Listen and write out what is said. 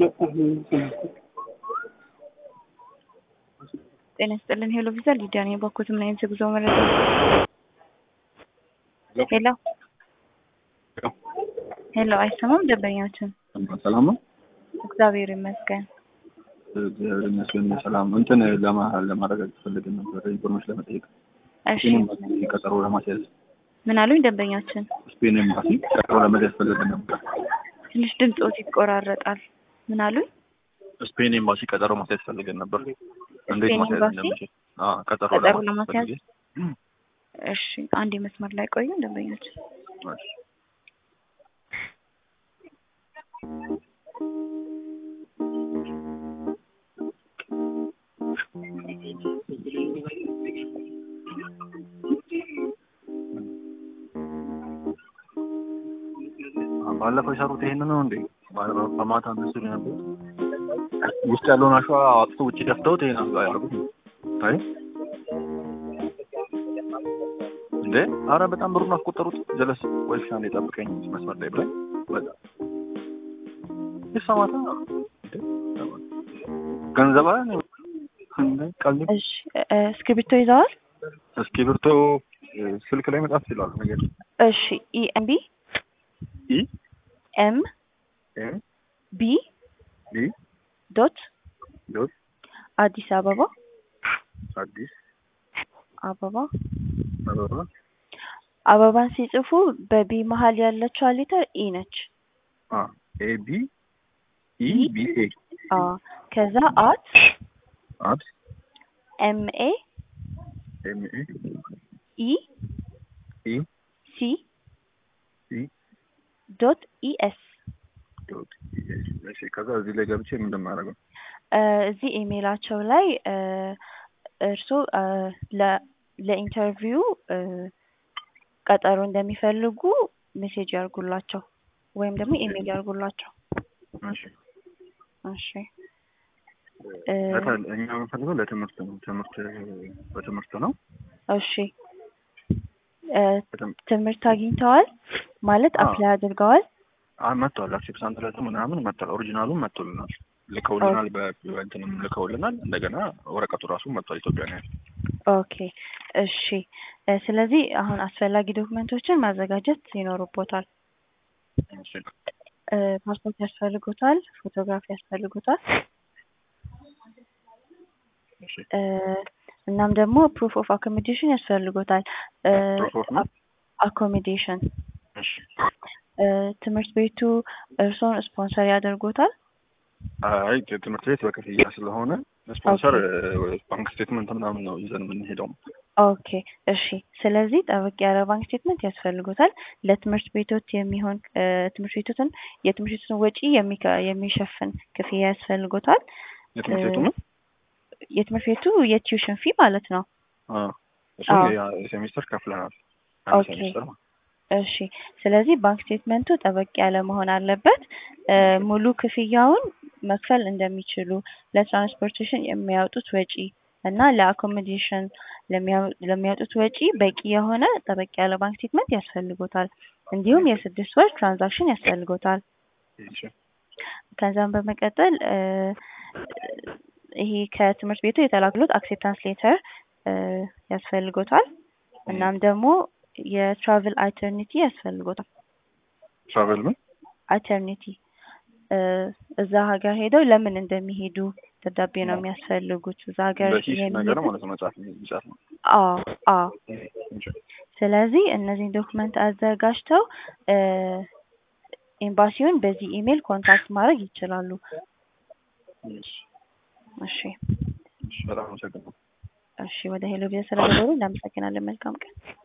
ጤና ይስጥልን ሄሎ ቪዛ ሊዲያ ነኝ። ባኮት ምን አይነት የጉዞ መረጃ? ሄሎ ሄሎ፣ አይሰማም ደንበኛችን? ሰላም ነው። እግዚአብሔር ይመስገን። እግዚአብሔር ይመስገን ሰላም። እንትን ለማ- ለማረጋገጥ ፈልገን ነበር ኢንፎርሜሽን ለመጠየቅ እሺ ስፔን ኤምባሲ ቀጠሮ ለማስያዝ ምን አሉኝ ደንበኛችን? ስፔን ኤምባሲ ቀጠሮ ለመያዝ ፈልገን ነበር። ትንሽ ድምፆት ይቆራረጣል። ምን አሉኝ? ስፔን ኤምባሲ ቀጠሮ ማስያዝ ፈልገን ነበር። እንዴት ስፔን ማስያዝ ኤምባሲ? እንደምችል? አዎ ቀጠሮ ቀጠሮ ለማስያዝ ለማስያዝ? ፈልጌ። እሺ አንድ መስመር ላይ ቆዩ ደንበኛችን። እሺ። ባለፈው የሰሩት ይሄንን ነው እንዴ? ባለፈው በማታ ምስሉ ነበር ውስጥ ያለውን አሸዋ አውጥቶ ውጭ ደፍተውት ይሄን አልጋ ያደረጉት ነው። አይ እንዴ! አረ በጣም ብሩን አስቆጠሩት። ጀለስ ወልሻ ነው የጠብቀኝ መስመር ላይ ብላኝ በቃ ይሰማታ እንዴ! ገንዘብ አለ እንዴ? ቀልድ እሺ እ፣ እስክሪብቶ ይዘዋል? እስክሪብቶ ስልክ ላይ መጻፍ ይችላል ነገር እሺ ኢኤምቢ ኢ ኤም ኤም ቢ ቢ ዶት ዶት አዲስ አበባ አዲስ አበባ አበባ አበባን ሲጽፉ በቢ መሀል ያለችው ሊተር ኢ ነች። አ ኤ ቢ ኢ ቢ ኤ አ ከዛ አት አት ኤም ኤ ኤም ኤ ኢ ኢ ሲ ሲ ዶት ኢ ኤስ ዶት እሺ ከዛ እዚህ ላይ ገብቼ ምን እንደማደርገው እ፣ እዚህ ኢሜይላቸው ላይ እ፣ እርስዎ እ፣ ለ ለኢንተርቪው እ፣ ቀጠሮ እንደሚፈልጉ ሜሴጅ ያርጉላቸው ወይም ደግሞ ኢሜይል ያርጉላቸው። እሺ እሺ እ፣ ለተ- እኛ የምንፈልገው ለትምህርት ነው ትምህርት በትምህርት ነው እሺ እ፣ በትም- ትምህርት አግኝተዋል ማለት አዎ። አፕላይ አድርገዋል? አ መጥቷል አክሴፕታንስ ለቱ ምናምን መጥቷል ኦሪጂናሉን መጥቶልናል ልከውልናል በ- በእንትንም ልከውልናል እንደገና ወረቀቱ ራሱ መጥቷል ኢትዮጵያ ነው ያለው ኦኬ እሺ እ፣ ስለዚህ አሁን አስፈላጊ ዶክመንቶችን ማዘጋጀት ይኖርቦታል። እሺ እ፣ ፓስፖርት ያስፈልጎታል፣ ፎቶግራፊ ያስፈልጎታል። እሺ እ፣ እናም ደግሞ ፕሩፍ ኦፍ አኮሞዴሽን ያስፈልጎታል። Proof of what? አኮሞዴሽን እሺ ትምህርት ቤቱ እርስዎን ስፖንሰር ያደርጎታል። አይ ትምህርት ቤት በክፍያ ስለሆነ ስፖንሰር ባንክ ስቴትመንት ምናምን ነው ይዘን የምንሄደው ኦኬ እሺ። ስለዚህ ጠበቅ ያለ ባንክ ስቴትመንት ያስፈልጎታል። ለትምህርት ቤቶት የሚሆን እ፣ ትምህርት ቤቶትን የትምህርት ቤቱን ወጪ የሚከ- የሚሸፍን ክፍያ ያስፈልጎታል። የትምህርት ቤቱ ነው የትምህርት ቤቱ የቲዩሽን ፊ ማለት ነው። አዎ እሱ አዎ። የሴሚስተር ከፍለናል አንድ ኦኬ። ሴሚስተር ማለት እሺ ስለዚህ ባንክ ስቴትመንቱ ጠበቅ ያለ መሆን አለበት። እ፣ ሙሉ ክፍያውን መክፈል እንደሚችሉ ለትራንስፖርቴሽን የሚያወጡት ወጪ እና ለአኮሞዴሽን ለሚያው- ለሚያወጡት ወጪ በቂ የሆነ ጠበቅ ያለ ባንክ ስቴትመንት ያስፈልጎታል። እንዲሁም የስድስት ወር ትራንዛክሽን ያስፈልጎታል። እሺ ከዛም በመቀጠል እ፣ ይሄ ከትምህርት ቤቱ የተላክሎት አክሴፕታንስ ሌተር ያስፈልጎታል። እናም ደግሞ የትራቭል አልተርኒቲ ያስፈልጎታል። ትራቨል ምን አልተርኒቲ እዛ ሀገር ሄደው ለምን እንደሚሄዱ ደብዳቤ ነው የሚያስፈልጉት። እዛ ሀገር በሂስ ነገር የሚሄዱት- ማለት ነው መጽሐፍ የሚጻፍ ነው አዎ አዎ። እሺ ስለዚህ እነዚህን ዶክመንት አዘጋጅተው እ፣ ኤምባሲውን በዚህ ኢሜይል ኮንታክት ማድረግ ይችላሉ። እሺ እሺ እሺ በጣም አመሰግናለሁ እሺ። ወደ ሄሎ ቪዛ ስለደወሉ እናመሰግናለን። መልካም ቀን።